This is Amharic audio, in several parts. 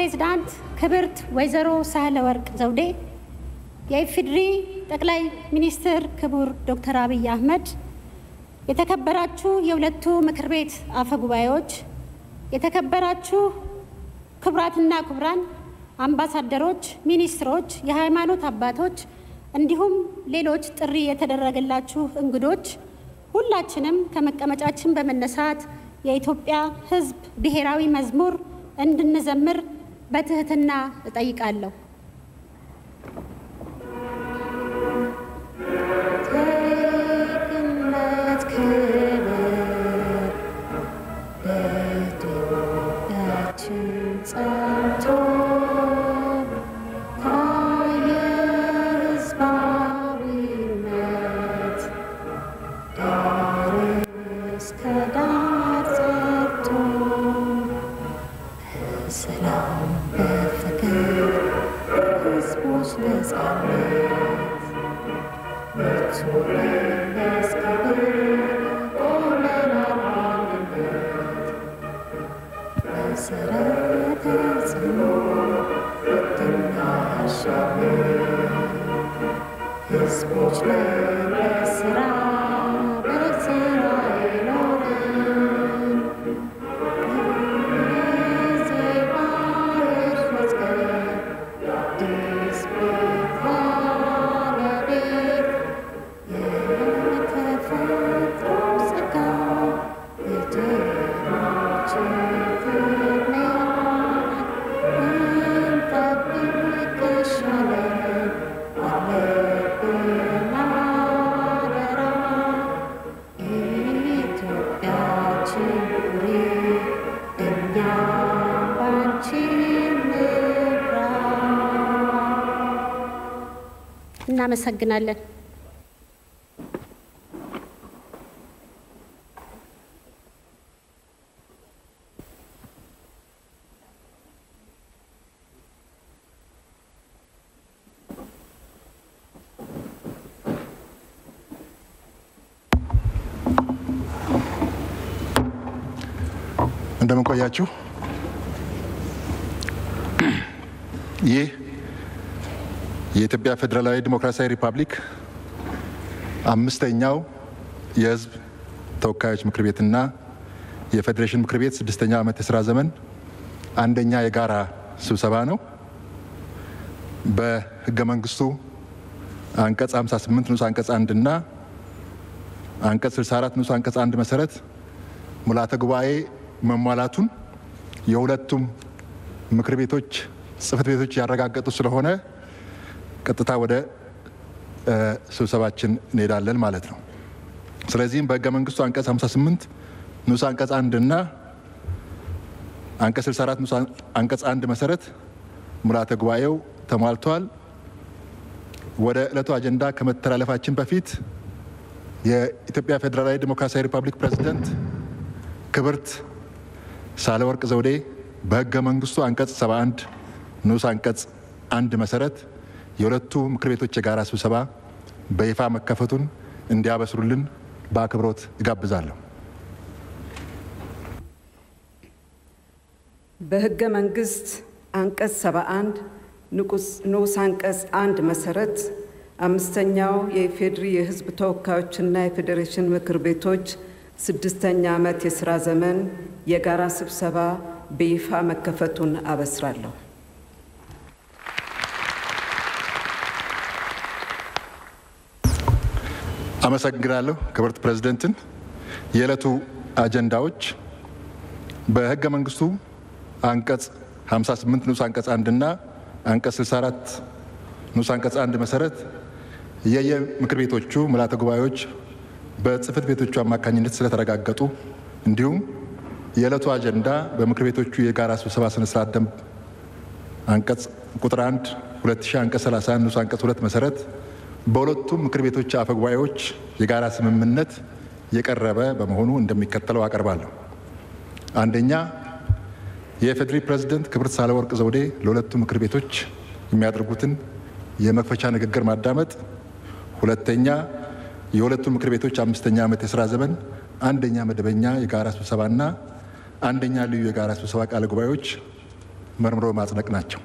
ፕሬዝዳንት ክብርት ወይዘሮ ሳህለ ወርቅ ዘውዴ፣ የኢፌዴሪ ጠቅላይ ሚኒስትር ክቡር ዶክተር አብይ አህመድ፣ የተከበራችሁ የሁለቱ ምክር ቤት አፈ ጉባኤዎች፣ የተከበራችሁ ክቡራትና ክቡራን አምባሳደሮች፣ ሚኒስትሮች፣ የሃይማኖት አባቶች እንዲሁም ሌሎች ጥሪ የተደረገላችሁ እንግዶች ሁላችንም ከመቀመጫችን በመነሳት የኢትዮጵያ ሕዝብ ብሔራዊ መዝሙር እንድንዘምር በትህትና እጠይቃለሁ። ዜግነት ክብር በኢትዮጵያችን ጸንቶ ታየ ሕዝባዊነት ዳር እስከ ዳር ጸንቶ በሰላም በፍቅር ሕዝቦች ነጻነት ምርቱ ለመስከብር ቆመናል አንድነት መሰረተ ጽኑ ሕግና ያሻምር ሕዝቦች ለመስራ በስራ ይኖርን ዜማ መዝገብ አዲስ ቤት ባለቤት የተፈጥሮ ጸጋ የጀግኖችን ፍቅር እንጠብቅ ይሻለን አለብን አደራ ኢትዮጵያችን ኑሪ እኛ ባንቺ እንብራ። እናመሰግናለን። እንደምን ቆያችሁ። ይህ የኢትዮጵያ ፌዴራላዊ ዲሞክራሲያዊ ሪፐብሊክ አምስተኛው የሕዝብ ተወካዮች ምክር ቤትና የፌዴሬሽን ምክር ቤት ስድስተኛ ዓመት የስራ ዘመን አንደኛ የጋራ ስብሰባ ነው። በሕገ መንግስቱ አንቀጽ 58 ንዑስ አንቀጽ አንድ እና አንቀጽ 64 ንዑስ አንቀጽ አንድ መሰረት ሙላተ ጉባኤ መሟላቱን የሁለቱም ምክር ቤቶች ጽህፈት ቤቶች ያረጋገጡ ስለሆነ ቀጥታ ወደ ስብሰባችን እንሄዳለን ማለት ነው። ስለዚህም በህገ መንግስቱ አንቀጽ 58 ንዑስ አንቀጽ አንድ እና አንቀጽ 64 ንዑስ አንቀጽ አንድ መሰረት ሙላተ ጉባኤው ተሟልተዋል። ወደ ዕለቱ አጀንዳ ከመተላለፋችን በፊት የኢትዮጵያ ፌዴራላዊ ዴሞክራሲያዊ ሪፐብሊክ ፕሬዝደንት ክብርት ሳህለወርቅ ዘውዴ በህገ መንግስቱ አንቀጽ 71 ንዑስ አንቀጽ አንድ መሰረት የሁለቱ ምክር ቤቶች የጋራ ስብሰባ በይፋ መከፈቱን እንዲያበስሩልን በአክብሮት እጋብዛለሁ። በህገ መንግስት አንቀጽ 71 ንዑስ አንቀጽ አንድ መሰረት አምስተኛው የኢፌዴሪ የህዝብ ተወካዮችና የፌዴሬሽን ምክር ቤቶች ስድስተኛ ዓመት የሥራ ዘመን የጋራ ስብሰባ በይፋ መከፈቱን አበስራለሁ። አመሰግናለሁ ክብርት ፕሬዝደንትን። የዕለቱ አጀንዳዎች በህገ መንግስቱ አንቀጽ 58 ንዑስ አንቀጽ አንድ እና አንቀጽ 64 ንዑስ አንቀጽ አንድ መሰረት የየምክር ቤቶቹ ምልዓተ ጉባኤዎች በጽህፈት ቤቶቹ አማካኝነት ስለተረጋገጡ እንዲሁም የዕለቱ አጀንዳ በምክር ቤቶቹ የጋራ ስብሰባ ስነ ስርዓት ደንብ አንቀጽ ቁጥር 1 2000 አንቀጽ 31 ንዑስ አንቀጽ 2 መሰረት በሁለቱም ምክር ቤቶች አፈ ጉባኤዎች የጋራ ስምምነት የቀረበ በመሆኑ እንደሚከተለው አቀርባለሁ። አንደኛ የኢፌዴሪ ፕሬዝደንት ክብርት ሳህለወርቅ ዘውዴ ለሁለቱ ምክር ቤቶች የሚያደርጉትን የመክፈቻ ንግግር ማዳመጥ። ሁለተኛ የሁለቱ ምክር ቤቶች አምስተኛ ዓመት የሥራ ዘመን አንደኛ መደበኛ የጋራ ስብሰባና አንደኛ ልዩ የጋራ ስብሰባ ቃለ ጉባኤዎች መርምሮ ማጽደቅ ናቸው።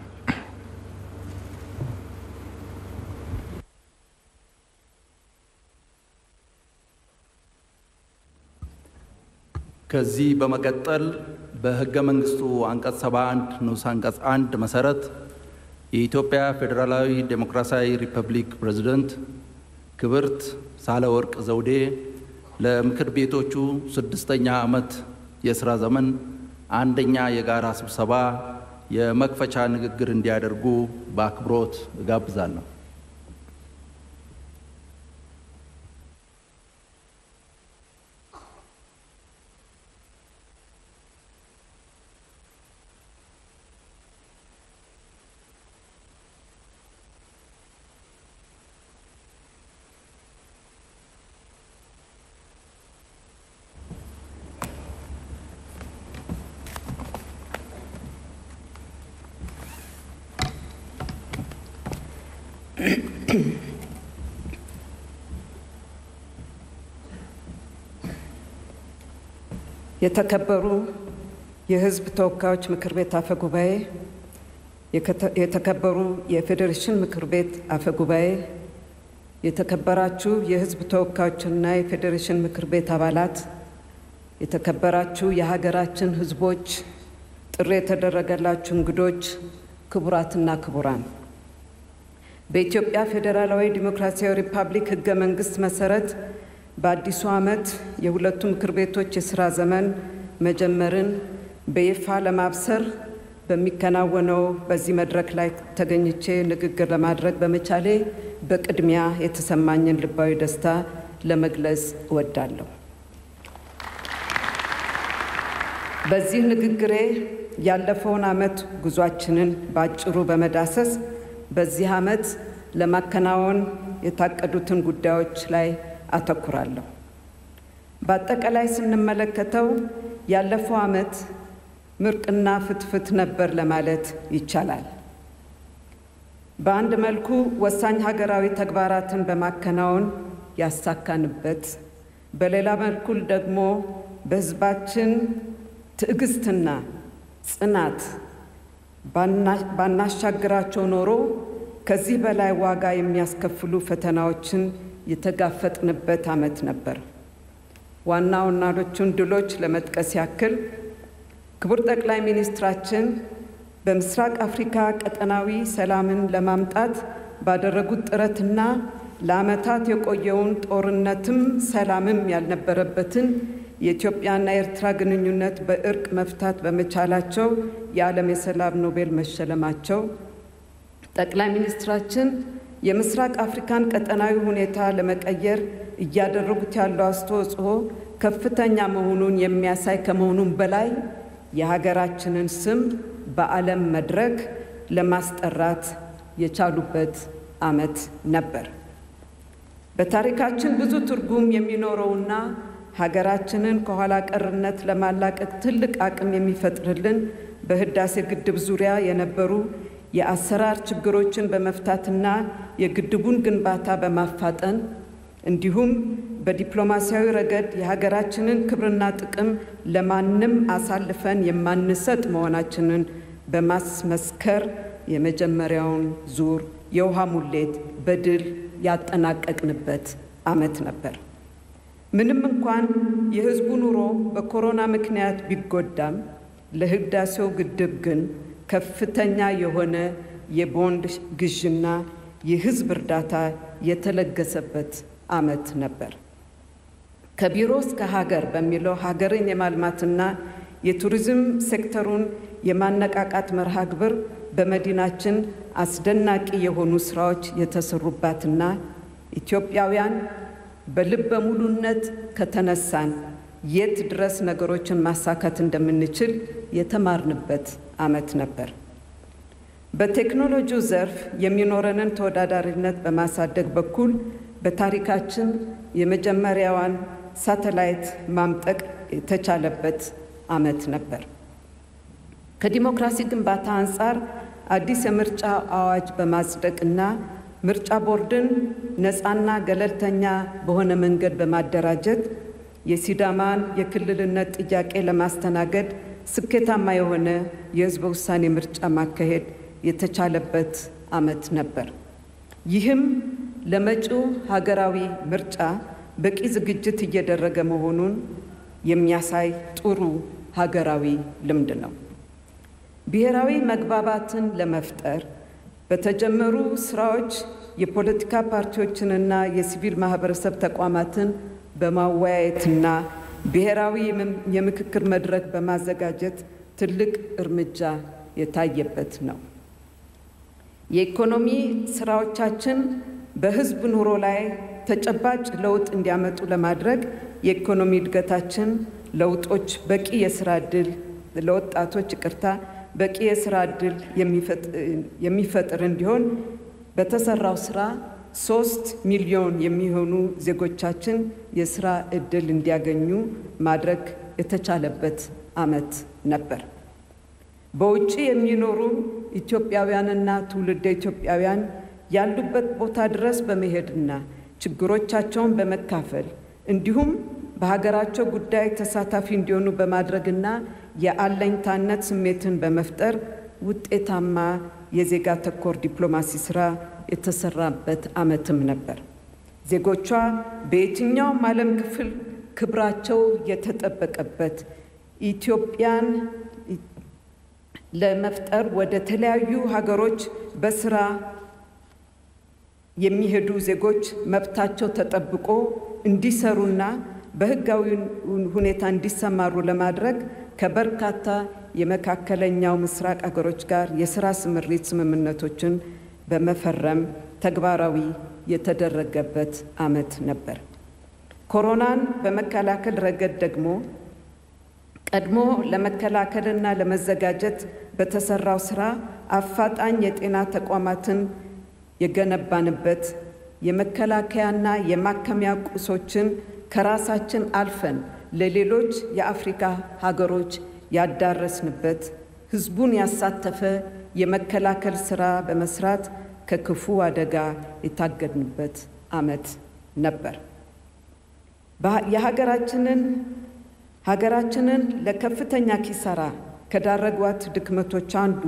ከዚህ በመቀጠል በሕገ መንግስቱ አንቀጽ 71 ንዑስ አንቀጽ አንድ መሰረት የኢትዮጵያ ፌዴራላዊ ዴሞክራሲያዊ ሪፐብሊክ ፕሬዝደንት ክብርት ሳህለወርቅ ዘውዴ ለምክር ቤቶቹ ስድስተኛ ዓመት የሥራ ዘመን አንደኛ የጋራ ስብሰባ የመክፈቻ ንግግር እንዲያደርጉ በአክብሮት እጋብዛለሁ። የተከበሩ የሕዝብ ተወካዮች ምክር ቤት አፈ ጉባኤ፣ የተከበሩ የፌዴሬሽን ምክር ቤት አፈ ጉባኤ፣ የተከበራችሁ የሕዝብ ተወካዮችና የፌዴሬሽን ምክር ቤት አባላት፣ የተከበራችሁ የሀገራችን ሕዝቦች፣ ጥሪ የተደረገላችሁ እንግዶች፣ ክቡራትና ክቡራን በኢትዮጵያ ፌዴራላዊ ዲሞክራሲያዊ ሪፐብሊክ ሕገ መንግስት መሰረት በአዲሱ ዓመት የሁለቱ ምክር ቤቶች የሥራ ዘመን መጀመርን በይፋ ለማብሰር በሚከናወነው በዚህ መድረክ ላይ ተገኝቼ ንግግር ለማድረግ በመቻሌ በቅድሚያ የተሰማኝን ልባዊ ደስታ ለመግለጽ እወዳለሁ። በዚህ ንግግሬ ያለፈውን ዓመት ጉዟችንን በአጭሩ በመዳሰስ በዚህ ዓመት ለማከናወን የታቀዱትን ጉዳዮች ላይ አተኩራለሁ። በአጠቃላይ ስንመለከተው ያለፈው ዓመት ምርቅና ፍትፍት ነበር ለማለት ይቻላል። በአንድ መልኩ ወሳኝ ሀገራዊ ተግባራትን በማከናወን ያሳካንበት፣ በሌላ መልኩ ደግሞ በሕዝባችን ትዕግስትና ጽናት ባናሻግራቸው ኖሮ ከዚህ በላይ ዋጋ የሚያስከፍሉ ፈተናዎችን የተጋፈጥንበት ዓመት ነበር። ዋና ዋናዎቹን ድሎች ለመጥቀስ ያክል ክቡር ጠቅላይ ሚኒስትራችን በምስራቅ አፍሪካ ቀጠናዊ ሰላምን ለማምጣት ባደረጉት ጥረትና ለዓመታት የቆየውን ጦርነትም ሰላምም ያልነበረበትን የኢትዮጵያና የኤርትራ ግንኙነት በእርቅ መፍታት በመቻላቸው የዓለም የሰላም ኖቤል መሸለማቸው፣ ጠቅላይ ሚኒስትራችን የምስራቅ አፍሪካን ቀጠናዊ ሁኔታ ለመቀየር እያደረጉት ያለው አስተዋጽኦ ከፍተኛ መሆኑን የሚያሳይ ከመሆኑም በላይ የሀገራችንን ስም በዓለም መድረክ ለማስጠራት የቻሉበት ዓመት ነበር። በታሪካችን ብዙ ትርጉም የሚኖረውና ሀገራችንን ከኋላ ቀርነት ለማላቀቅ ትልቅ አቅም የሚፈጥርልን በህዳሴ ግድብ ዙሪያ የነበሩ የአሰራር ችግሮችን በመፍታትና የግድቡን ግንባታ በማፋጠን እንዲሁም በዲፕሎማሲያዊ ረገድ የሀገራችንን ክብርና ጥቅም ለማንም አሳልፈን የማንሰጥ መሆናችንን በማስመስከር የመጀመሪያውን ዙር የውሃ ሙሌት በድል ያጠናቀቅንበት ዓመት ነበር። ምንም እንኳን የሕዝቡ ኑሮ በኮሮና ምክንያት ቢጎዳም ለህዳሴው ግድብ ግን ከፍተኛ የሆነ የቦንድ ግዥና የህዝብ እርዳታ የተለገሰበት ዓመት ነበር። ከቢሮ እስከ ሀገር በሚለው ሀገርን የማልማትና የቱሪዝም ሴክተሩን የማነቃቃት መርሃ ግብር በመዲናችን አስደናቂ የሆኑ ስራዎች የተሰሩባትና ኢትዮጵያውያን በልበ ሙሉነት ከተነሳን የት ድረስ ነገሮችን ማሳካት እንደምንችል የተማርንበት ዓመት ነበር። በቴክኖሎጂው ዘርፍ የሚኖረንን ተወዳዳሪነት በማሳደግ በኩል በታሪካችን የመጀመሪያዋን ሳተላይት ማምጠቅ የተቻለበት ዓመት ነበር። ከዲሞክራሲ ግንባታ አንጻር አዲስ የምርጫ አዋጅ በማጽደቅና ምርጫ ቦርድን ነፃና ገለልተኛ በሆነ መንገድ በማደራጀት የሲዳማን የክልልነት ጥያቄ ለማስተናገድ ስኬታማ የሆነ የሕዝበ ውሳኔ ምርጫ ማካሄድ የተቻለበት ዓመት ነበር። ይህም ለመጪው ሀገራዊ ምርጫ በቂ ዝግጅት እየደረገ መሆኑን የሚያሳይ ጥሩ ሀገራዊ ልምድ ነው። ብሔራዊ መግባባትን ለመፍጠር በተጀመሩ ስራዎች የፖለቲካ ፓርቲዎችንና የሲቪል ማህበረሰብ ተቋማትን በማወያየትና ብሔራዊ የምክክር መድረክ በማዘጋጀት ትልቅ እርምጃ የታየበት ነው። የኢኮኖሚ ስራዎቻችን በህዝብ ኑሮ ላይ ተጨባጭ ለውጥ እንዲያመጡ ለማድረግ የኢኮኖሚ እድገታችን ለውጦች በቂ የስራ ዕድል ለወጣቶች ይቅርታ በቂ የስራ ዕድል የሚፈጥር እንዲሆን በተሰራው ስራ ሶስት ሚሊዮን የሚሆኑ ዜጎቻችን የስራ ዕድል እንዲያገኙ ማድረግ የተቻለበት ዓመት ነበር። በውጭ የሚኖሩ ኢትዮጵያውያንና ትውልደ ኢትዮጵያውያን ያሉበት ቦታ ድረስ በመሄድና ችግሮቻቸውን በመካፈል እንዲሁም በሀገራቸው ጉዳይ ተሳታፊ እንዲሆኑ በማድረግና የአለኝታነት ስሜትን በመፍጠር ውጤታማ የዜጋ ተኮር ዲፕሎማሲ ስራ የተሰራበት ዓመትም ነበር። ዜጎቿ በየትኛውም ዓለም ክፍል ክብራቸው የተጠበቀበት ኢትዮጵያን ለመፍጠር ወደ ተለያዩ ሀገሮች በስራ የሚሄዱ ዜጎች መብታቸው ተጠብቆ እንዲሰሩና በሕጋዊ ሁኔታ እንዲሰማሩ ለማድረግ ከበርካታ የመካከለኛው ምስራቅ ሀገሮች ጋር የስራ ስምሪት ስምምነቶችን በመፈረም ተግባራዊ የተደረገበት ዓመት ነበር። ኮሮናን በመከላከል ረገድ ደግሞ ቀድሞ ለመከላከልና ለመዘጋጀት በተሰራው ስራ አፋጣኝ የጤና ተቋማትን የገነባንበት የመከላከያና የማከሚያ ቁሶችን ከራሳችን አልፈን ለሌሎች የአፍሪካ ሀገሮች ያዳረስንበት ህዝቡን ያሳተፈ የመከላከል ስራ በመስራት ከክፉ አደጋ የታገድንበት ዓመት ነበር። የሀገራችንን ሀገራችንን ለከፍተኛ ኪሳራ ከዳረጓት ድክመቶች አንዱ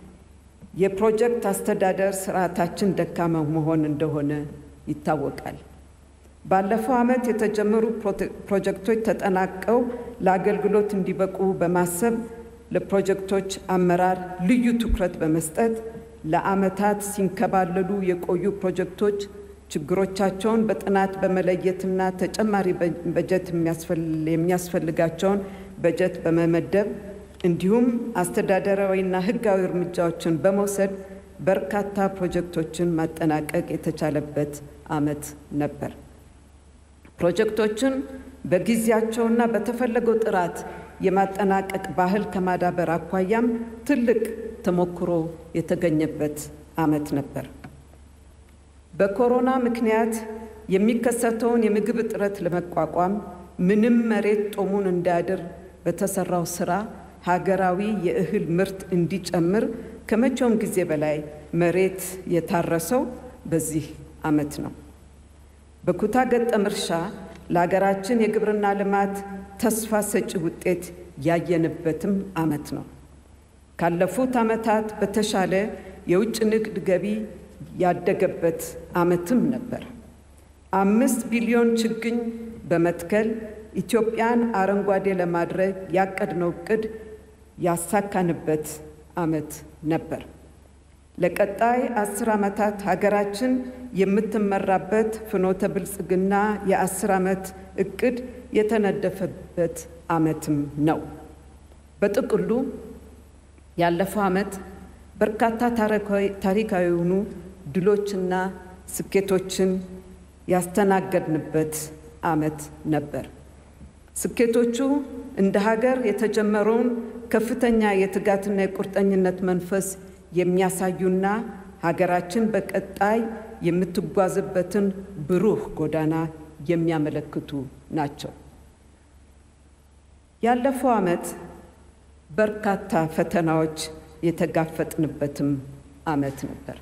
የፕሮጀክት አስተዳደር ስርዓታችን ደካማ መሆን እንደሆነ ይታወቃል። ባለፈው ዓመት የተጀመሩ ፕሮጀክቶች ተጠናቀው ለአገልግሎት እንዲበቁ በማሰብ ለፕሮጀክቶች አመራር ልዩ ትኩረት በመስጠት ለዓመታት ሲንከባለሉ የቆዩ ፕሮጀክቶች ችግሮቻቸውን በጥናት በመለየትና ተጨማሪ በጀት የሚያስፈልጋቸውን በጀት በመመደብ እንዲሁም አስተዳደራዊና ሕጋዊ እርምጃዎችን በመውሰድ በርካታ ፕሮጀክቶችን ማጠናቀቅ የተቻለበት ዓመት ነበር። ፕሮጀክቶችን በጊዜያቸውና በተፈለገው ጥራት የማጠናቀቅ ባህል ከማዳበር አኳያም ትልቅ ተሞክሮ የተገኘበት ዓመት ነበር። በኮሮና ምክንያት የሚከሰተውን የምግብ እጥረት ለመቋቋም ምንም መሬት ጦሙን እንዳያድር በተሰራው ስራ ሀገራዊ የእህል ምርት እንዲጨምር ከመቼውም ጊዜ በላይ መሬት የታረሰው በዚህ ዓመት ነው። በኩታ ገጠም እርሻ ለሀገራችን የግብርና ልማት ተስፋ ሰጪ ውጤት ያየንበትም ዓመት ነው። ካለፉት ዓመታት በተሻለ የውጭ ንግድ ገቢ ያደገበት ዓመትም ነበር። አምስት ቢሊዮን ችግኝ በመትከል ኢትዮጵያን አረንጓዴ ለማድረግ ያቀድነው ዕቅድ ያሳካንበት ዓመት ነበር። ለቀጣይ አስር ዓመታት ሀገራችን የምትመራበት ፍኖተ ብልጽግና የአስር ዓመት ዕቅድ የተነደፈበት ዓመትም ነው። በጥቅሉ ያለፈው ዓመት በርካታ ታሪካዊ የሆኑ ድሎችና ስኬቶችን ያስተናገድንበት ዓመት ነበር። ስኬቶቹ እንደ ሀገር የተጀመረውን ከፍተኛ የትጋትና የቁርጠኝነት መንፈስ የሚያሳዩና ሀገራችን በቀጣይ የምትጓዝበትን ብሩህ ጎዳና የሚያመለክቱ ናቸው። ያለፈው ዓመት በርካታ ፈተናዎች የተጋፈጥንበትም ዓመት ነበር።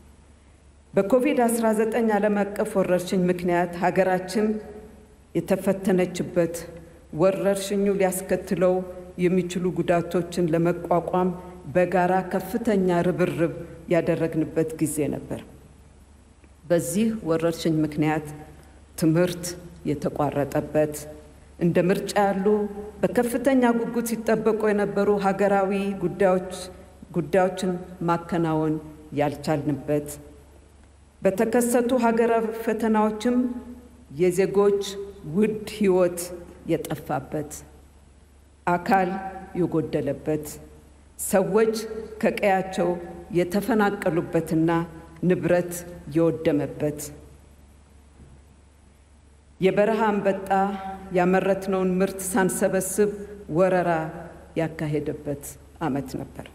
በኮቪድ-19 ዓለም አቀፍ ወረርሽኝ ምክንያት ሀገራችን የተፈተነችበት ወረርሽኙ ሊያስከትለው የሚችሉ ጉዳቶችን ለመቋቋም በጋራ ከፍተኛ ርብርብ ያደረግንበት ጊዜ ነበር። በዚህ ወረርሽኝ ምክንያት ትምህርት የተቋረጠበት፣ እንደ ምርጫ ያሉ በከፍተኛ ጉጉት ሲጠበቁ የነበሩ ሀገራዊ ጉዳዮች ጉዳዮችን ማከናወን ያልቻልንበት፣ በተከሰቱ ሀገራዊ ፈተናዎችም የዜጎች ውድ ሕይወት የጠፋበት፣ አካል የጎደለበት፣ ሰዎች ከቀያቸው የተፈናቀሉበትና ንብረት የወደመበት፣ የበረሃ አንበጣ ያመረትነውን ምርት ሳንሰበስብ ወረራ ያካሄደበት ዓመት ነበር።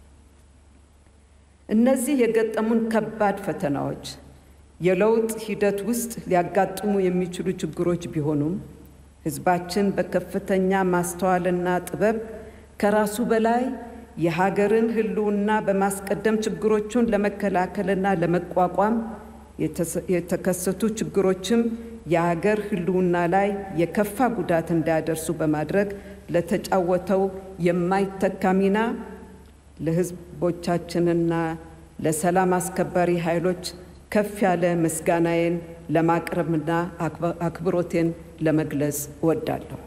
እነዚህ የገጠሙን ከባድ ፈተናዎች የለውጥ ሂደት ውስጥ ሊያጋጥሙ የሚችሉ ችግሮች ቢሆኑም ሕዝባችን በከፍተኛ ማስተዋልና ጥበብ ከራሱ በላይ የሀገርን ሕልውና በማስቀደም ችግሮቹን ለመከላከልና ለመቋቋም የተከሰቱ ችግሮችም የሀገር ሕልውና ላይ የከፋ ጉዳት እንዳያደርሱ በማድረግ ለተጫወተው የማይተካ ሚና ለሕዝቦቻችንና ለሰላም አስከባሪ ኃይሎች ከፍ ያለ ምስጋናዬን ለማቅረብና አክብሮቴን ለመግለጽ እወዳለሁ።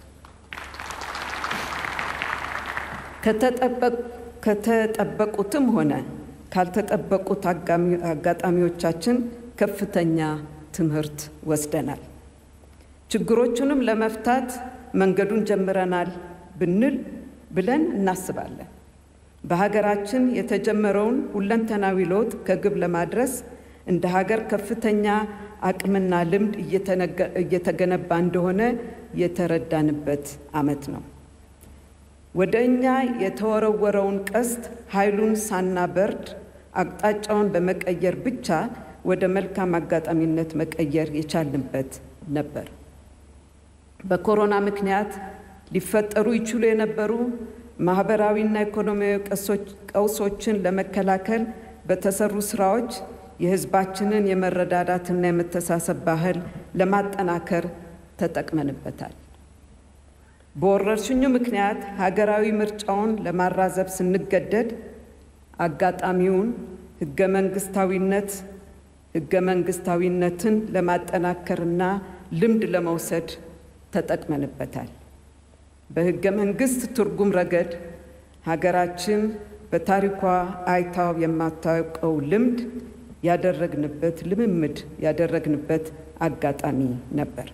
ከተጠበቁትም ሆነ ካልተጠበቁት አጋጣሚዎቻችን ከፍተኛ ትምህርት ወስደናል። ችግሮቹንም ለመፍታት መንገዱን ጀምረናል ብንል ብለን እናስባለን። በሀገራችን የተጀመረውን ሁለንተናዊ ለውጥ ከግብ ለማድረስ እንደ ሀገር ከፍተኛ አቅምና ልምድ እየተገነባ እንደሆነ የተረዳንበት ዓመት ነው። ወደ እኛ የተወረወረውን ቀስት ኃይሉን ሳናበርድ አቅጣጫውን በመቀየር ብቻ ወደ መልካም አጋጣሚነት መቀየር የቻልንበት ነበር። በኮሮና ምክንያት ሊፈጠሩ ይችሉ የነበሩ ማህበራዊና ኢኮኖሚያዊ ቀውሶችን ለመከላከል በተሰሩ ስራዎች የሕዝባችንን የመረዳዳትና የመተሳሰብ ባህል ለማጠናከር ተጠቅመንበታል። በወረርሽኙ ምክንያት ሀገራዊ ምርጫውን ለማራዘብ ስንገደድ አጋጣሚውን ህገ መንግስታዊነት ህገ መንግስታዊነትን ለማጠናከርና ልምድ ለመውሰድ ተጠቅመንበታል። በህገ መንግስት ትርጉም ረገድ ሀገራችን በታሪኳ አይታው የማታውቀው ልምድ ያደረግንበት ልምምድ ያደረግንበት አጋጣሚ ነበር።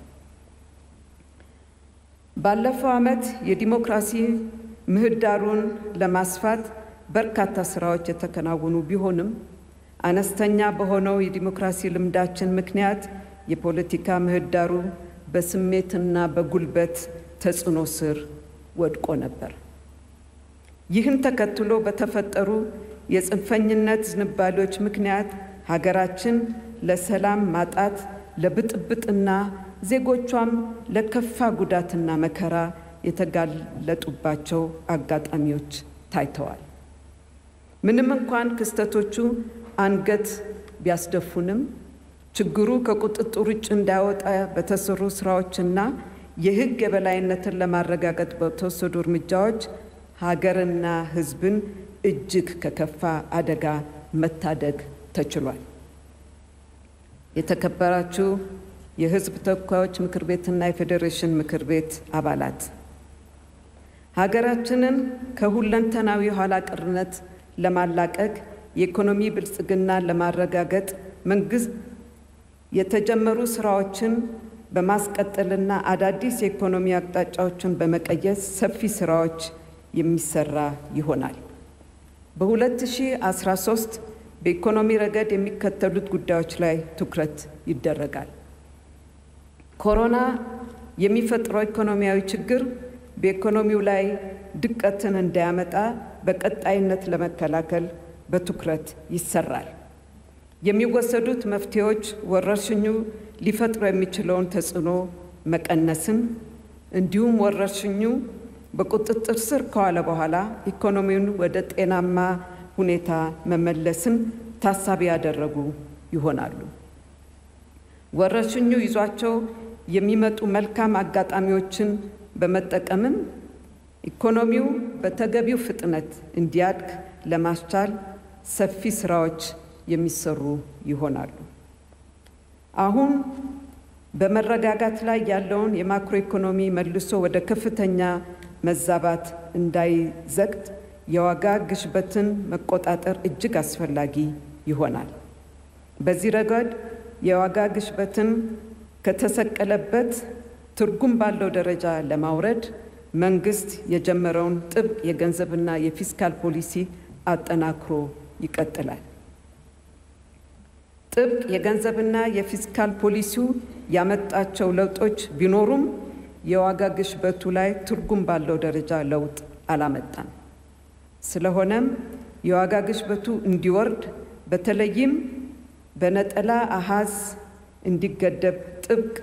ባለፈው ዓመት የዲሞክራሲ ምህዳሩን ለማስፋት በርካታ ስራዎች የተከናወኑ ቢሆንም አነስተኛ በሆነው የዲሞክራሲ ልምዳችን ምክንያት የፖለቲካ ምህዳሩ በስሜትና በጉልበት ተጽዕኖ ስር ወድቆ ነበር። ይህን ተከትሎ በተፈጠሩ የጽንፈኝነት ዝንባሌዎች ምክንያት ሀገራችን ለሰላም ማጣት፣ ለብጥብጥና ዜጎቿም ለከፋ ጉዳትና መከራ የተጋለጡባቸው አጋጣሚዎች ታይተዋል። ምንም እንኳን ክስተቶቹ አንገት ቢያስደፉንም ችግሩ ከቁጥጥር ውጭ እንዳይወጣ በተሰሩ ስራዎችና የሕግ የበላይነትን ለማረጋገጥ በተወሰዱ እርምጃዎች ሀገርና ሕዝብን እጅግ ከከፋ አደጋ መታደግ ተችሏል። የተከበራችሁ የሕዝብ ተወካዮች ምክር ቤትና የፌዴሬሽን ምክር ቤት አባላት ሀገራችንን ከሁለንተናዊ ኋላ ቀርነት ለማላቀቅ የኢኮኖሚ ብልጽግናን ለማረጋገጥ መንግስት የተጀመሩ ስራዎችን በማስቀጠልና አዳዲስ የኢኮኖሚ አቅጣጫዎችን በመቀየስ ሰፊ ስራዎች የሚሰራ ይሆናል። በ2013 በኢኮኖሚ ረገድ የሚከተሉት ጉዳዮች ላይ ትኩረት ይደረጋል። ኮሮና የሚፈጥረው ኢኮኖሚያዊ ችግር በኢኮኖሚው ላይ ድቀትን እንዳያመጣ በቀጣይነት ለመከላከል በትኩረት ይሰራል። የሚወሰዱት መፍትሄዎች ወረርሽኙ ሊፈጥረው የሚችለውን ተጽዕኖ መቀነስን እንዲሁም ወረርሽኙ በቁጥጥር ስር ከዋለ በኋላ ኢኮኖሚውን ወደ ጤናማ ሁኔታ መመለስን ታሳቢ ያደረጉ ይሆናሉ። ወረርሽኙ ይዟቸው የሚመጡ መልካም አጋጣሚዎችን በመጠቀምም ኢኮኖሚው በተገቢው ፍጥነት እንዲያድግ ለማስቻል ሰፊ ስራዎች የሚሰሩ ይሆናሉ። አሁን በመረጋጋት ላይ ያለውን የማክሮ ኢኮኖሚ መልሶ ወደ ከፍተኛ መዛባት እንዳይዘግጥ የዋጋ ግሽበትን መቆጣጠር እጅግ አስፈላጊ ይሆናል። በዚህ ረገድ የዋጋ ግሽበትን ከተሰቀለበት ትርጉም ባለው ደረጃ ለማውረድ መንግስት የጀመረውን ጥብቅ የገንዘብና የፊስካል ፖሊሲ አጠናክሮ ይቀጥላል። ጥብቅ የገንዘብና የፊስካል ፖሊሲው ያመጣቸው ለውጦች ቢኖሩም የዋጋ ግሽበቱ ላይ ትርጉም ባለው ደረጃ ለውጥ አላመጣም። ስለሆነም የዋጋ ግሽበቱ እንዲወርድ በተለይም በነጠላ አሃዝ እንዲገደብ ጥብቅ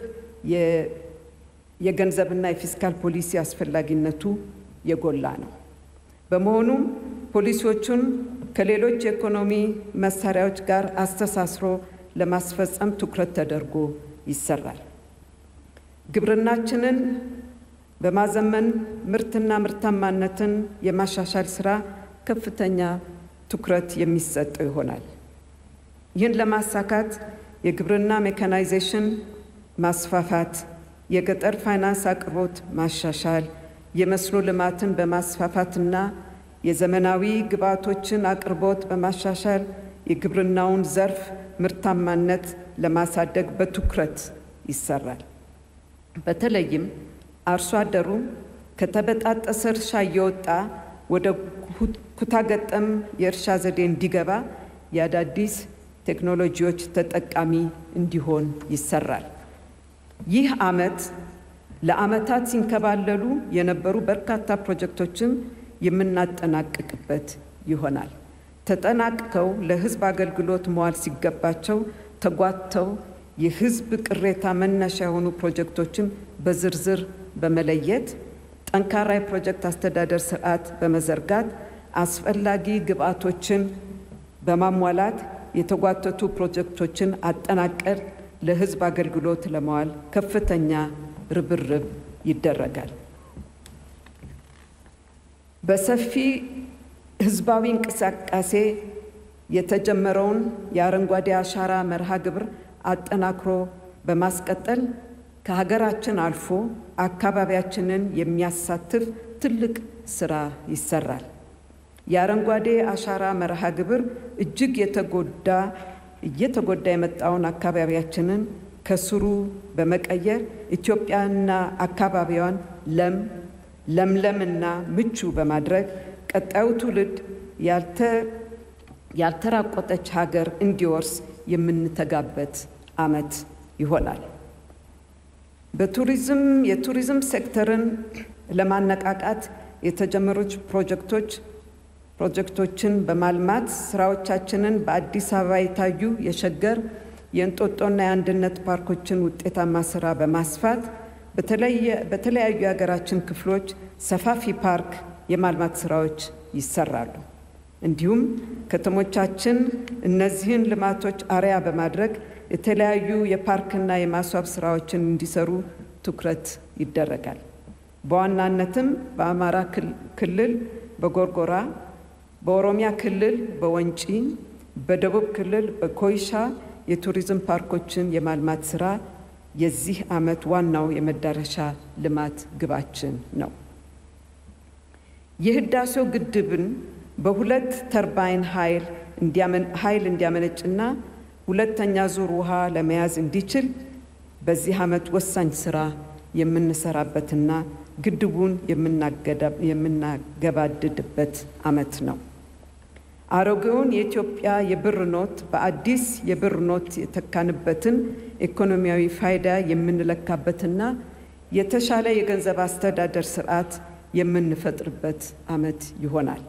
የገንዘብና የፊስካል ፖሊሲ አስፈላጊነቱ የጎላ ነው። በመሆኑም ፖሊሲዎቹን ከሌሎች የኢኮኖሚ መሳሪያዎች ጋር አስተሳስሮ ለማስፈጸም ትኩረት ተደርጎ ይሰራል። ግብርናችንን በማዘመን ምርትና ምርታማነትን የማሻሻል ስራ ከፍተኛ ትኩረት የሚሰጠው ይሆናል። ይህን ለማሳካት የግብርና ሜካናይዜሽን ማስፋፋት፣ የገጠር ፋይናንስ አቅርቦት ማሻሻል፣ የመስኖ ልማትን በማስፋፋትና የዘመናዊ ግብዓቶችን አቅርቦት በማሻሻል የግብርናውን ዘርፍ ምርታማነት ለማሳደግ በትኩረት ይሰራል። በተለይም አርሶ አደሩ ከተበጣጠሰ እርሻ እየወጣ ወደ ኩታገጠም የእርሻ ዘዴ እንዲገባ የአዳዲስ ቴክኖሎጂዎች ተጠቃሚ እንዲሆን ይሰራል። ይህ ዓመት ለዓመታት ሲንከባለሉ የነበሩ በርካታ ፕሮጀክቶችን የምናጠናቅቅበት ይሆናል። ተጠናቅቀው ለሕዝብ አገልግሎት መዋል ሲገባቸው ተጓተው የሕዝብ ቅሬታ መነሻ የሆኑ ፕሮጀክቶችን በዝርዝር በመለየት ጠንካራ የፕሮጀክት አስተዳደር ስርዓት በመዘርጋት አስፈላጊ ግብዓቶችን በማሟላት የተጓተቱ ፕሮጀክቶችን አጠናቀር ለሕዝብ አገልግሎት ለመዋል ከፍተኛ ርብርብ ይደረጋል። በሰፊ ህዝባዊ እንቅስቃሴ የተጀመረውን የአረንጓዴ አሻራ መርሃ ግብር አጠናክሮ በማስቀጠል ከሀገራችን አልፎ አካባቢያችንን የሚያሳትፍ ትልቅ ስራ ይሰራል። የአረንጓዴ አሻራ መርሃ ግብር እጅግ የተጎዳ እየተጎዳ የመጣውን አካባቢያችንን ከስሩ በመቀየር ኢትዮጵያና አካባቢዋን ለም ለምለምና ምቹ በማድረግ ቀጣዩ ትውልድ ያልተራቆተች ሀገር እንዲወርስ የምንተጋበት ዓመት ይሆናል። በቱሪዝም የቱሪዝም ሴክተርን ለማነቃቃት የተጀመሩት ፕሮጀክቶች ፕሮጀክቶችን በማልማት ስራዎቻችንን በአዲስ አበባ የታዩ የሸገር የእንጦጦና የአንድነት ፓርኮችን ውጤታማ ስራ በማስፋት በተለያዩ የሀገራችን ክፍሎች ሰፋፊ ፓርክ የማልማት ስራዎች ይሰራሉ። እንዲሁም ከተሞቻችን እነዚህን ልማቶች አርያ በማድረግ የተለያዩ የፓርክና የማስዋብ ስራዎችን እንዲሰሩ ትኩረት ይደረጋል። በዋናነትም በአማራ ክልል በጎርጎራ፣ በኦሮሚያ ክልል በወንጪ፣ በደቡብ ክልል በኮይሻ የቱሪዝም ፓርኮችን የማልማት ስራ የዚህ ዓመት ዋናው የመዳረሻ ልማት ግባችን ነው። የህዳሴው ግድብን በሁለት ተርባይን ኃይል እንዲያመነጭና ሁለተኛ ዙር ውሃ ለመያዝ እንዲችል በዚህ ዓመት ወሳኝ ስራ የምንሰራበትና ግድቡን የምናገባድድበት ዓመት ነው። አሮጌውን የኢትዮጵያ የብር ኖት በአዲስ የብር ኖት የተካንበትን ኢኮኖሚያዊ ፋይዳ የምንለካበትና የተሻለ የገንዘብ አስተዳደር ስርዓት የምንፈጥርበት ዓመት ይሆናል።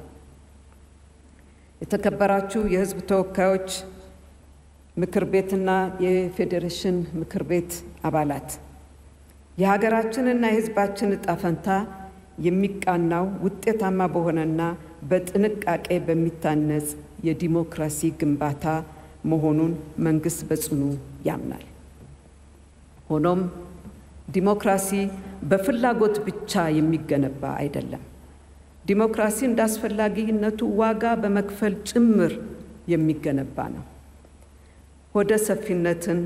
የተከበራችሁ የሕዝብ ተወካዮች ምክር ቤትና የፌዴሬሽን ምክር ቤት አባላት የሀገራችንና የሕዝባችን ዕጣ ፈንታ የሚቃናው ውጤታማ በሆነና በጥንቃቄ በሚታነጽ የዲሞክራሲ ግንባታ መሆኑን መንግስት በጽኑ ያምናል። ሆኖም ዲሞክራሲ በፍላጎት ብቻ የሚገነባ አይደለም። ዲሞክራሲ እንደ አስፈላጊነቱ ዋጋ በመክፈል ጭምር የሚገነባ ነው። ሆደ ሰፊነትን፣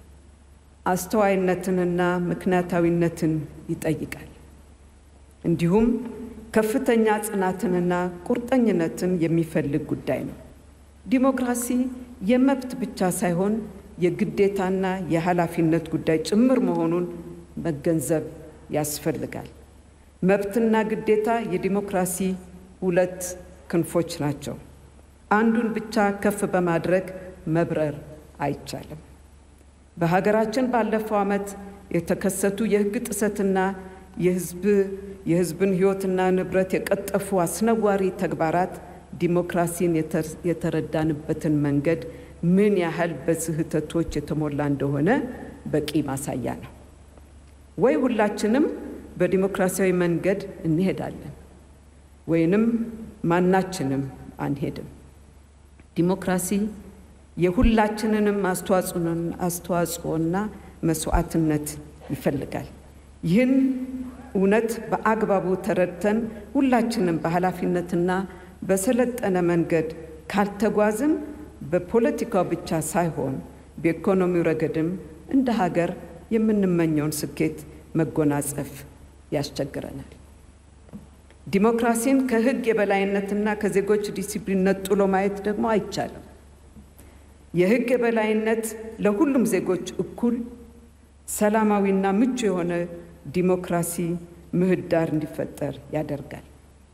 አስተዋይነትንና ምክንያታዊነትን ይጠይቃል። እንዲሁም ከፍተኛ ጽናትንና ቁርጠኝነትን የሚፈልግ ጉዳይ ነው። ዲሞክራሲ የመብት ብቻ ሳይሆን የግዴታና የኃላፊነት ጉዳይ ጭምር መሆኑን መገንዘብ ያስፈልጋል። መብትና ግዴታ የዲሞክራሲ ሁለት ክንፎች ናቸው። አንዱን ብቻ ከፍ በማድረግ መብረር አይቻልም። በሀገራችን ባለፈው ዓመት የተከሰቱ የሕግ ጥሰትና የሕዝብ የሕዝብን ሕይወትና ንብረት የቀጠፉ አስነዋሪ ተግባራት ዲሞክራሲን የተረዳንበትን መንገድ ምን ያህል በስህተቶች የተሞላ እንደሆነ በቂ ማሳያ ነው። ወይ ሁላችንም በዲሞክራሲያዊ መንገድ እንሄዳለን ወይንም ማናችንም አንሄድም። ዲሞክራሲ የሁላችንንም አስተዋጽኦና መስዋዕትነት ይፈልጋል። ይህን እውነት በአግባቡ ተረድተን ሁላችንም በኃላፊነትና በሰለጠነ መንገድ ካልተጓዝን በፖለቲካው ብቻ ሳይሆን በኢኮኖሚው ረገድም እንደ ሀገር የምንመኘውን ስኬት መጎናጸፍ ያስቸግረናል። ዲሞክራሲን ከሕግ የበላይነትና ከዜጎች ዲሲፕሊን ነጥሎ ማየት ደግሞ አይቻልም። የሕግ የበላይነት ለሁሉም ዜጎች እኩል ሰላማዊና ምቹ የሆነ ዲሞክራሲ ምህዳር እንዲፈጠር ያደርጋል።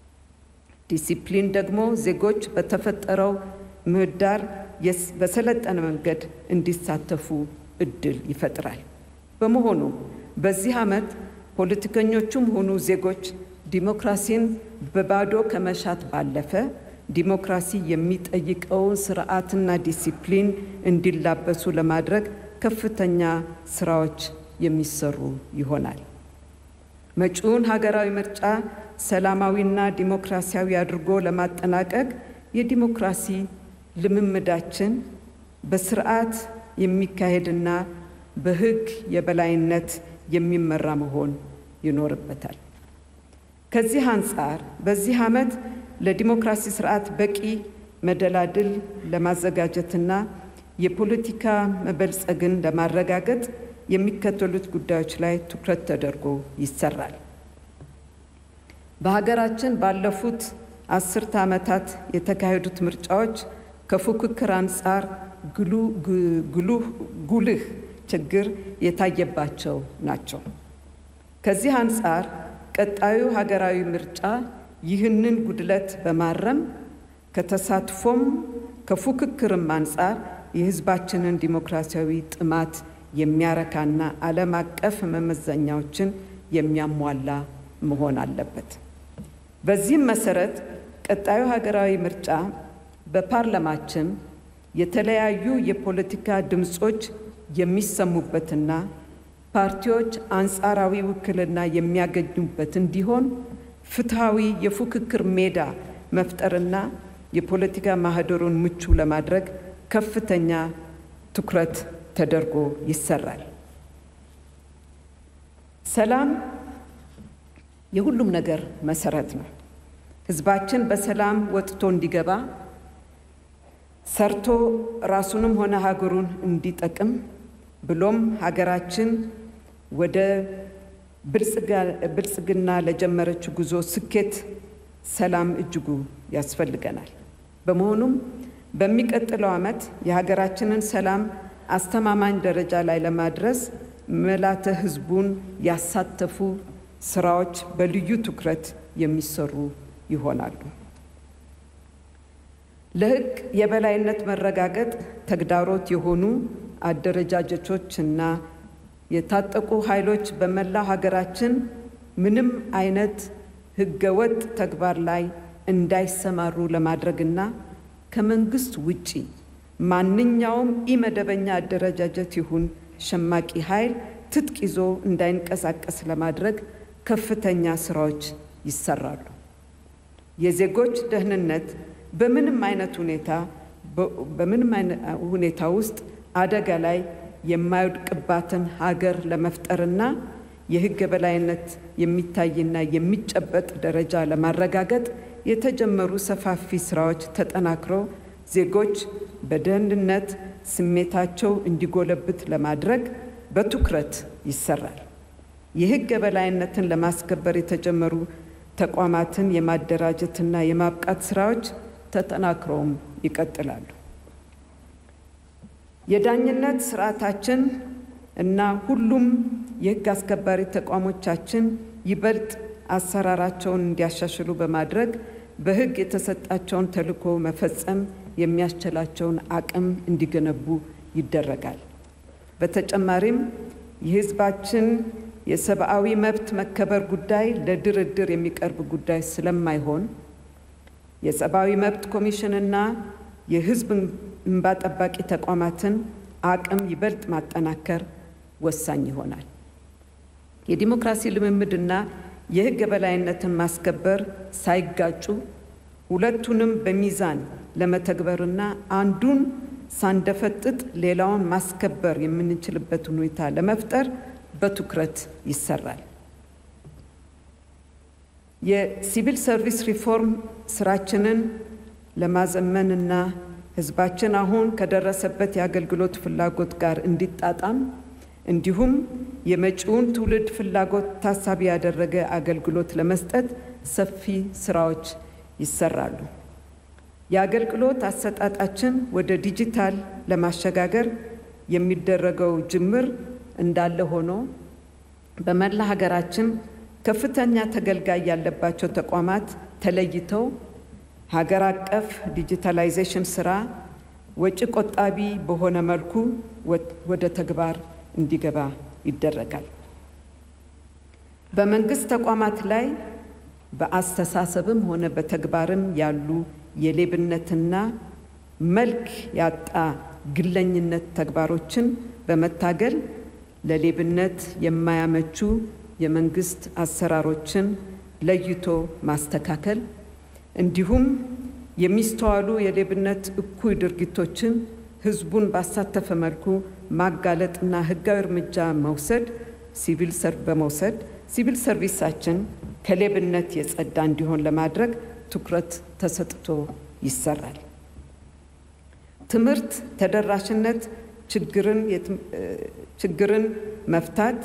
ዲሲፕሊን ደግሞ ዜጎች በተፈጠረው ምህዳር በሰለጠነ መንገድ እንዲሳተፉ እድል ይፈጥራል። በመሆኑ በዚህ ዓመት ፖለቲከኞቹም ሆኑ ዜጎች ዲሞክራሲን በባዶ ከመሻት ባለፈ ዲሞክራሲ የሚጠይቀውን ስርዓትና ዲሲፕሊን እንዲላበሱ ለማድረግ ከፍተኛ ስራዎች የሚሰሩ ይሆናል። መጪውን ሀገራዊ ምርጫ ሰላማዊና ዲሞክራሲያዊ አድርጎ ለማጠናቀቅ የዲሞክራሲ ልምምዳችን በስርዓት የሚካሄድና በሕግ የበላይነት የሚመራ መሆን ይኖርበታል። ከዚህ አንጻር በዚህ ዓመት ለዲሞክራሲ ስርዓት በቂ መደላድል ለማዘጋጀትና የፖለቲካ መበልጸግን ለማረጋገጥ የሚከተሉት ጉዳዮች ላይ ትኩረት ተደርጎ ይሰራል። በሀገራችን ባለፉት አስርተ ዓመታት የተካሄዱት ምርጫዎች ከፉክክር አንጻር ጉልህ ችግር የታየባቸው ናቸው። ከዚህ አንጻር ቀጣዩ ሀገራዊ ምርጫ ይህንን ጉድለት በማረም ከተሳትፎም ከፉክክርም አንጻር የሕዝባችንን ዲሞክራሲያዊ ጥማት የሚያረካና ዓለም አቀፍ መመዘኛዎችን የሚያሟላ መሆን አለበት። በዚህም መሰረት ቀጣዩ ሀገራዊ ምርጫ በፓርላማችን የተለያዩ የፖለቲካ ድምፆች የሚሰሙበትና ፓርቲዎች አንጻራዊ ውክልና የሚያገኙበት እንዲሆን ፍትሐዊ የፉክክር ሜዳ መፍጠርና የፖለቲካ ማህደሩን ምቹ ለማድረግ ከፍተኛ ትኩረት ተደርጎ ይሰራል። ሰላም የሁሉም ነገር መሰረት ነው። ህዝባችን በሰላም ወጥቶ እንዲገባ ሰርቶ ራሱንም ሆነ ሀገሩን እንዲጠቅም ብሎም ሀገራችን ወደ ብልጽግና ለጀመረችው ጉዞ ስኬት ሰላም እጅጉ ያስፈልገናል። በመሆኑም በሚቀጥለው ዓመት የሀገራችንን ሰላም አስተማማኝ ደረጃ ላይ ለማድረስ መላተ ህዝቡን ያሳተፉ ስራዎች በልዩ ትኩረት የሚሰሩ ይሆናሉ። ለህግ የበላይነት መረጋገጥ ተግዳሮት የሆኑ አደረጃጀቶች እና የታጠቁ ኃይሎች በመላው ሀገራችን ምንም አይነት ህገወጥ ተግባር ላይ እንዳይሰማሩ ለማድረግና ከመንግስት ውጪ ማንኛውም ኢመደበኛ አደረጃጀት ይሁን ሸማቂ ኃይል ትጥቅ ይዞ እንዳይንቀሳቀስ ለማድረግ ከፍተኛ ስራዎች ይሰራሉ። የዜጎች ደህንነት በምንም አይነት ሁኔታ በምንም ሁኔታ ውስጥ አደጋ ላይ የማይወድቅባትን ሀገር ለመፍጠርና የሕግ የበላይነት የሚታይና የሚጨበጥ ደረጃ ለማረጋገጥ የተጀመሩ ሰፋፊ ስራዎች ተጠናክረው ዜጎች በደህንነት ስሜታቸው እንዲጎለብት ለማድረግ በትኩረት ይሰራል። የሕግ የበላይነትን ለማስከበር የተጀመሩ ተቋማትን የማደራጀትና የማብቃት ስራዎች ተጠናክረውም ይቀጥላሉ። የዳኝነት ስርዓታችን እና ሁሉም የሕግ አስከባሪ ተቋሞቻችን ይበልጥ አሰራራቸውን እንዲያሻሽሉ በማድረግ በሕግ የተሰጣቸውን ተልዕኮ መፈጸም የሚያስችላቸውን አቅም እንዲገነቡ ይደረጋል። በተጨማሪም የሕዝባችን የሰብአዊ መብት መከበር ጉዳይ ለድርድር የሚቀርብ ጉዳይ ስለማይሆን የሰብአዊ መብት ኮሚሽንና የሕዝብ እንባ ጠባቂ ተቋማትን አቅም ይበልጥ ማጠናከር ወሳኝ ይሆናል። የዲሞክራሲ ልምምድና የሕግ የበላይነትን ማስከበር ሳይጋጩ ሁለቱንም በሚዛን ለመተግበርና አንዱን ሳንደፈጥጥ ሌላውን ማስከበር የምንችልበትን ሁኔታ ለመፍጠር በትኩረት ይሰራል። የሲቪል ሰርቪስ ሪፎርም ስራችንን ለማዘመንና ሕዝባችን አሁን ከደረሰበት የአገልግሎት ፍላጎት ጋር እንዲጣጣም እንዲሁም የመጪውን ትውልድ ፍላጎት ታሳቢ ያደረገ አገልግሎት ለመስጠት ሰፊ ስራዎች ይሰራሉ። የአገልግሎት አሰጣጣችን ወደ ዲጂታል ለማሸጋገር የሚደረገው ጅምር እንዳለ ሆኖ በመላ ሀገራችን ከፍተኛ ተገልጋይ ያለባቸው ተቋማት ተለይተው ሀገር አቀፍ ዲጂታላይዜሽን ስራ ወጪ ቆጣቢ በሆነ መልኩ ወደ ተግባር እንዲገባ ይደረጋል። በመንግስት ተቋማት ላይ በአስተሳሰብም ሆነ በተግባርም ያሉ የሌብነትና መልክ ያጣ ግለኝነት ተግባሮችን በመታገል ለሌብነት የማያመቹ የመንግስት አሰራሮችን ለይቶ ማስተካከል እንዲሁም የሚስተዋሉ የሌብነት እኩይ ድርጊቶችን ህዝቡን ባሳተፈ መልኩ ማጋለጥና ህጋዊ እርምጃ መውሰድ ሲቪል ሰርቭ በመውሰድ ሲቪል ሰርቪሳችን ከሌብነት የጸዳ እንዲሆን ለማድረግ ትኩረት ተሰጥቶ ይሰራል። ትምህርት ተደራሽነት ችግርን መፍታት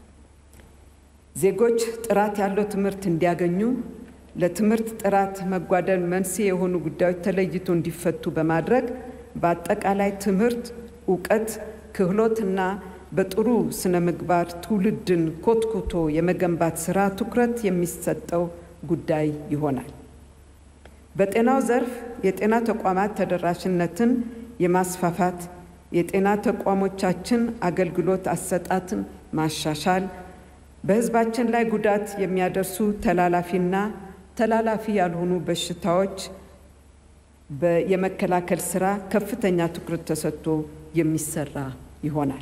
ዜጎች ጥራት ያለው ትምህርት እንዲያገኙ ለትምህርት ጥራት መጓደል መንስኤ የሆኑ ጉዳዮች ተለይቶ እንዲፈቱ በማድረግ በአጠቃላይ ትምህርት፣ እውቀት፣ ክህሎትና በጥሩ ስነ ምግባር ትውልድን ኮትኩቶ የመገንባት ስራ ትኩረት የሚሰጠው ጉዳይ ይሆናል። በጤናው ዘርፍ የጤና ተቋማት ተደራሽነትን የማስፋፋት የጤና ተቋሞቻችን አገልግሎት አሰጣትን ማሻሻል በሕዝባችን ላይ ጉዳት የሚያደርሱ ተላላፊና ተላላፊ ያልሆኑ በሽታዎች የመከላከል ስራ ከፍተኛ ትኩረት ተሰጥቶ የሚሰራ ይሆናል።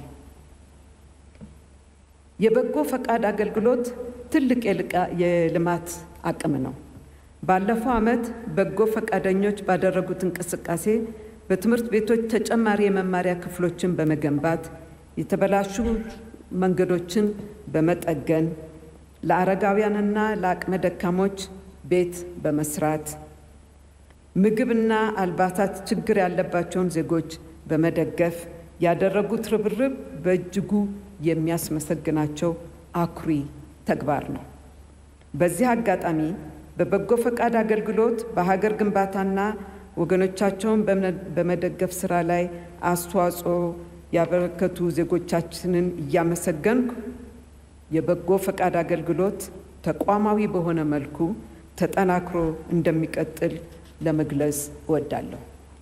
የበጎ ፈቃድ አገልግሎት ትልቅ የልማት አቅም ነው። ባለፈው ዓመት በጎ ፈቃደኞች ባደረጉት እንቅስቃሴ በትምህርት ቤቶች ተጨማሪ የመማሪያ ክፍሎችን በመገንባት የተበላሹ መንገዶችን በመጠገን ለአረጋውያንና ለአቅመ ደካሞች ቤት በመስራት ምግብና አልባሳት ችግር ያለባቸውን ዜጎች በመደገፍ ያደረጉት ርብርብ በእጅጉ የሚያስመሰግናቸው አኩሪ ተግባር ነው። በዚህ አጋጣሚ በበጎ ፈቃድ አገልግሎት በሀገር ግንባታና ወገኖቻቸውን በመደገፍ ስራ ላይ አስተዋጽኦ ያበረከቱ ዜጎቻችንን እያመሰገንኩ የበጎ ፈቃድ አገልግሎት ተቋማዊ በሆነ መልኩ ተጠናክሮ እንደሚቀጥል ለመግለጽ እወዳለሁ።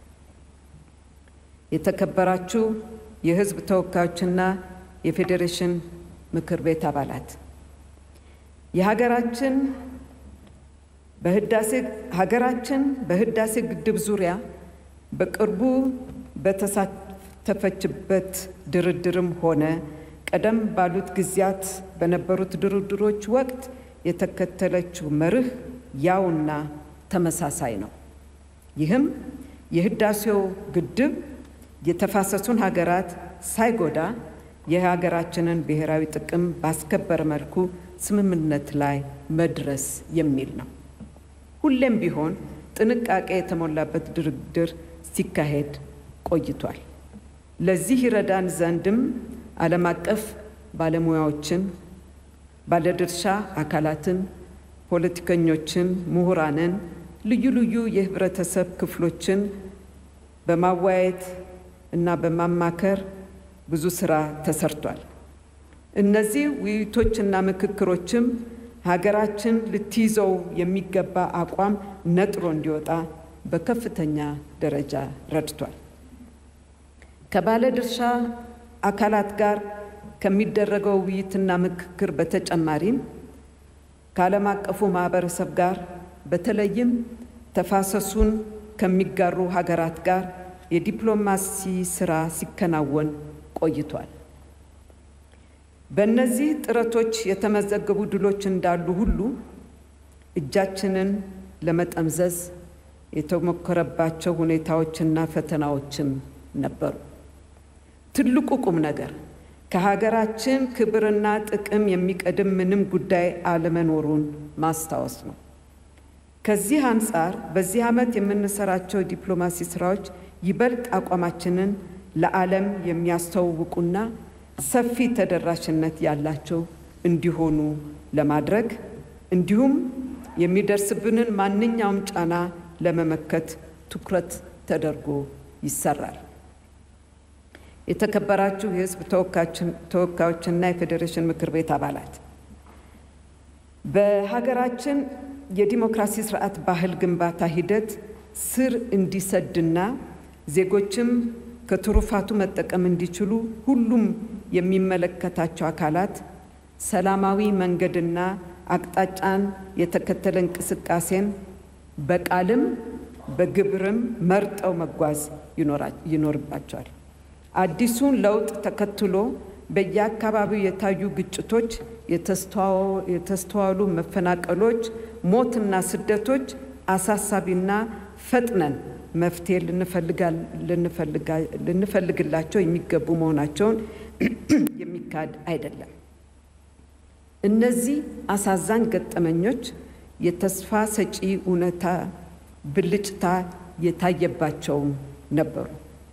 የተከበራችሁ የሕዝብ ተወካዮችና የፌዴሬሽን ምክር ቤት አባላት የሀገራችን በህዳሴ ሀገራችን በህዳሴ ግድብ ዙሪያ በቅርቡ በተሳተፈችበት ድርድርም ሆነ ቀደም ባሉት ጊዜያት በነበሩት ድርድሮች ወቅት የተከተለችው መርህ ያውና ተመሳሳይ ነው። ይህም የህዳሴው ግድብ የተፋሰሱን ሀገራት ሳይጎዳ የሀገራችንን ብሔራዊ ጥቅም ባስከበረ መልኩ ስምምነት ላይ መድረስ የሚል ነው። ሁሌም ቢሆን ጥንቃቄ የተሞላበት ድርድር ሲካሄድ ቆይቷል። ለዚህ ይረዳን ዘንድም ዓለም አቀፍ ባለሙያዎችን፣ ባለድርሻ አካላትን፣ ፖለቲከኞችን፣ ምሁራንን፣ ልዩ ልዩ የህብረተሰብ ክፍሎችን በማወያየት እና በማማከር ብዙ ስራ ተሰርቷል። እነዚህ ውይይቶችና ምክክሮችም ሀገራችን ልትይዘው የሚገባ አቋም ነጥሮ እንዲወጣ በከፍተኛ ደረጃ ረድቷል። ከባለድርሻ አካላት ጋር ከሚደረገው ውይይትና ምክክር በተጨማሪም ከዓለም አቀፉ ማህበረሰብ ጋር በተለይም ተፋሰሱን ከሚጋሩ ሀገራት ጋር የዲፕሎማሲ ስራ ሲከናወን ቆይቷል። በእነዚህ ጥረቶች የተመዘገቡ ድሎች እንዳሉ ሁሉ እጃችንን ለመጠምዘዝ የተሞከረባቸው ሁኔታዎችና ፈተናዎችም ነበሩ። ትልቁ ቁም ነገር ከሀገራችን ክብርና ጥቅም የሚቀድም ምንም ጉዳይ አለመኖሩን ማስታወስ ነው። ከዚህ አንጻር በዚህ ዓመት የምንሰራቸው የዲፕሎማሲ ስራዎች ይበልጥ አቋማችንን ለዓለም የሚያስተዋውቁና ሰፊ ተደራሽነት ያላቸው እንዲሆኑ ለማድረግ እንዲሁም የሚደርስብንን ማንኛውም ጫና ለመመከት ትኩረት ተደርጎ ይሰራል። የተከበራችሁ የሕዝብ ተወካዮችና የፌዴሬሽን ምክር ቤት አባላት በሀገራችን የዲሞክራሲ ስርዓት ባህል ግንባታ ሂደት ስር እንዲሰድና ዜጎችም ከትሩፋቱ መጠቀም እንዲችሉ ሁሉም የሚመለከታቸው አካላት ሰላማዊ መንገድና አቅጣጫን የተከተለ እንቅስቃሴን በቃልም በግብርም መርጠው መጓዝ ይኖርባቸዋል። አዲሱን ለውጥ ተከትሎ በየአካባቢው የታዩ ግጭቶች፣ የተስተዋሉ መፈናቀሎች፣ ሞትና ስደቶች አሳሳቢና ፈጥነን መፍትሄ ልንፈልግላቸው የሚገቡ መሆናቸውን የሚካድ አይደለም። እነዚህ አሳዛኝ ገጠመኞች የተስፋ ሰጪ እውነታ ብልጭታ የታየባቸውም ነበሩ።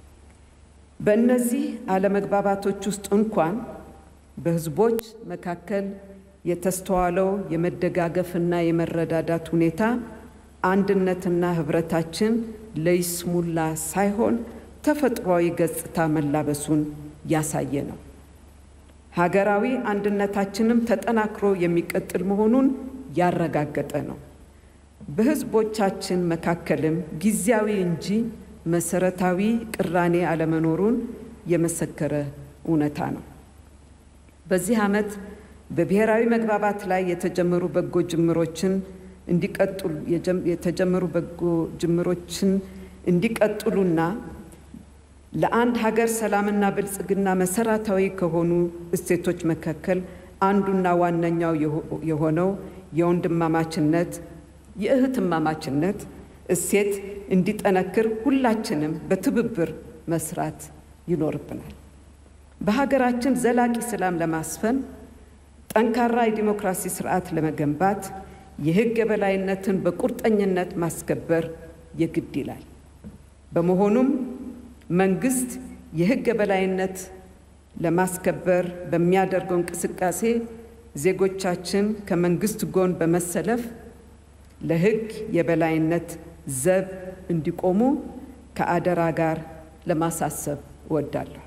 በእነዚህ አለመግባባቶች ውስጥ እንኳን በሕዝቦች መካከል የተስተዋለው የመደጋገፍና የመረዳዳት ሁኔታ አንድነትና ህብረታችን ለይስሙላ ሳይሆን ተፈጥሯዊ ገጽታ መላበሱን ያሳየ ነው። ሀገራዊ አንድነታችንም ተጠናክሮ የሚቀጥል መሆኑን ያረጋገጠ ነው። በህዝቦቻችን መካከልም ጊዜያዊ እንጂ መሰረታዊ ቅራኔ አለመኖሩን የመሰከረ እውነታ ነው። በዚህ ዓመት በብሔራዊ መግባባት ላይ የተጀመሩ በጎ ጅምሮችን እንዲቀጥሉ የተጀመሩ በጎ ጅምሮችን እንዲቀጥሉና ለአንድ ሀገር ሰላምና ብልጽግና መሰረታዊ ከሆኑ እሴቶች መካከል አንዱና ዋነኛው የሆነው የወንድማማችነት የእህትማማችነት እሴት እንዲጠነክር ሁላችንም በትብብር መስራት ይኖርብናል። በሀገራችን ዘላቂ ሰላም ለማስፈን ጠንካራ የዲሞክራሲ ስርዓት ለመገንባት የሕግ የበላይነትን በቁርጠኝነት ማስከበር የግድ ይላል። በመሆኑም መንግስት የሕግ የበላይነት ለማስከበር በሚያደርገው እንቅስቃሴ ዜጎቻችን ከመንግስት ጎን በመሰለፍ ለሕግ የበላይነት ዘብ እንዲቆሙ ከአደራ ጋር ለማሳሰብ እወዳለሁ።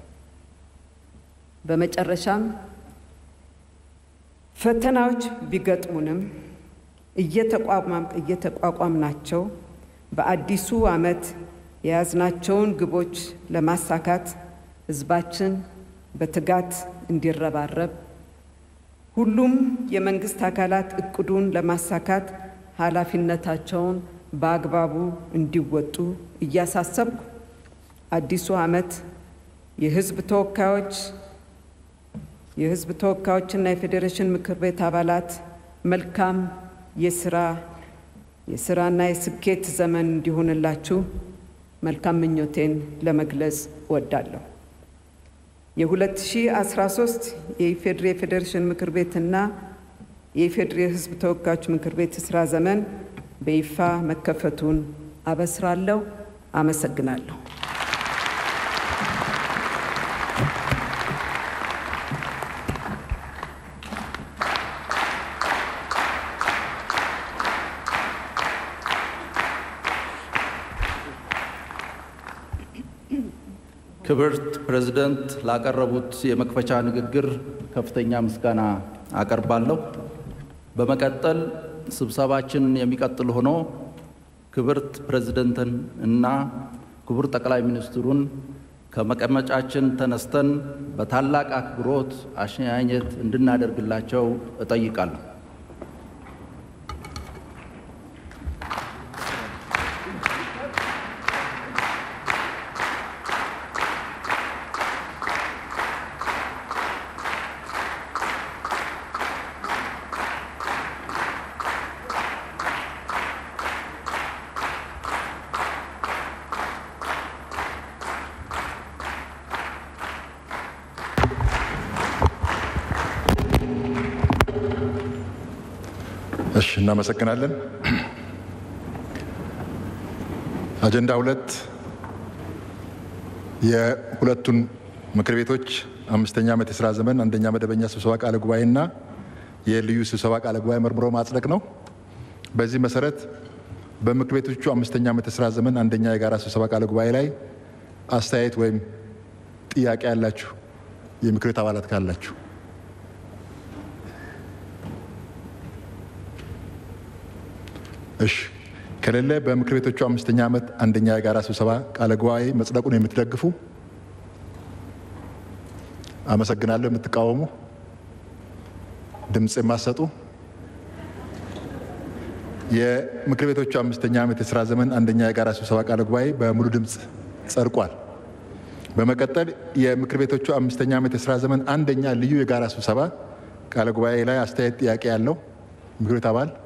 በመጨረሻም ፈተናዎች ቢገጥሙንም እየተቋቋምናቸው በአዲሱ ዓመት የያዝናቸውን ግቦች ለማሳካት ህዝባችን በትጋት እንዲረባረብ ሁሉም የመንግስት አካላት እቅዱን ለማሳካት ኃላፊነታቸውን በአግባቡ እንዲወጡ እያሳሰብኩ አዲሱ ዓመት የህዝብ ተወካዮች የህዝብ ተወካዮችና የፌዴሬሽን ምክር ቤት አባላት መልካም የስራ የስራና የስኬት ዘመን እንዲሆንላችሁ መልካም ምኞቴን ለመግለጽ እወዳለሁ። የ2013 የኢፌዴሪ የፌዴሬሽን ምክር ቤትና የኢፌዴሪ የሕዝብ ተወካዮች ምክር ቤት የስራ ዘመን በይፋ መከፈቱን አበስራለሁ። አመሰግናለሁ። ክብርት ፕሬዝደንት ላቀረቡት የመክፈቻ ንግግር ከፍተኛ ምስጋና አቀርባለሁ። በመቀጠል ስብሰባችን የሚቀጥል ሆኖ ክብርት ፕሬዝደንትን እና ክቡር ጠቅላይ ሚኒስትሩን ከመቀመጫችን ተነስተን በታላቅ አክብሮት አሸኛኘት እንድናደርግላቸው እጠይቃለሁ። እሺ፣ እናመሰግናለን። አጀንዳ ሁለት የሁለቱን ምክር ቤቶች አምስተኛ ዓመት የስራ ዘመን አንደኛ መደበኛ ስብሰባ ቃለ ጉባኤና የልዩ ስብሰባ ቃለ ጉባኤ መርምሮ ማጽደቅ ነው። በዚህ መሰረት በምክር ቤቶቹ አምስተኛ ዓመት የስራ ዘመን አንደኛ የጋራ ስብሰባ ቃለ ጉባኤ ላይ አስተያየት ወይም ጥያቄ ያላችሁ የምክር ቤት አባላት ካላችሁ እሺ ከሌለ በምክር ቤቶቹ አምስተኛ ዓመት አንደኛ የጋራ ስብሰባ ቃለ ጉባኤ መጽደቁን የምትደግፉ አመሰግናለሁ። የምትቃወሙ ድምፅ የማሰጡ የምክር ቤቶቹ አምስተኛ ዓመት የስራ ዘመን አንደኛ የጋራ ስብሰባ ቃለ ጉባኤ በሙሉ ድምፅ ጸድቋል። በመቀጠል የምክር ቤቶቹ አምስተኛ ዓመት የስራ ዘመን አንደኛ ልዩ የጋራ ስብሰባ ቃለ ጉባኤ ላይ አስተያየት ጥያቄ ያለው ምክር ቤት አባል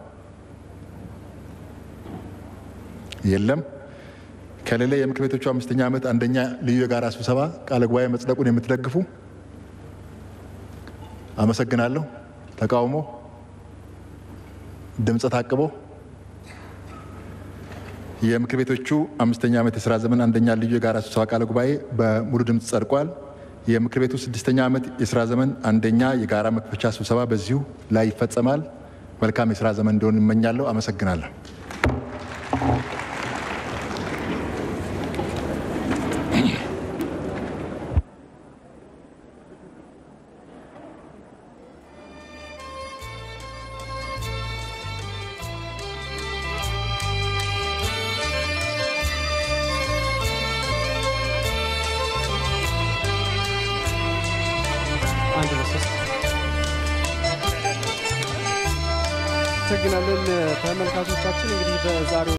የለም። ከሌለ የምክር ቤቶቹ አምስተኛ ዓመት አንደኛ ልዩ የጋራ ስብሰባ ቃለ ጉባኤ መጽደቁን የምትደግፉ አመሰግናለሁ። ተቃውሞ፣ ድምፀ ታቅቦ የምክር ቤቶቹ አምስተኛ ዓመት የስራ ዘመን አንደኛ ልዩ የጋራ ስብሰባ ቃለ ጉባኤ በሙሉ ድምፅ ጸድቋል። የምክር ቤቱ ስድስተኛ ዓመት የስራ ዘመን አንደኛ የጋራ መክፈቻ ስብሰባ በዚሁ ላይ ይፈጸማል። መልካም የስራ ዘመን እንዲሆን እመኛለሁ። አመሰግናለሁ። አመሰግናለን ተመልካቾቻችን እንግዲህ በዛሬው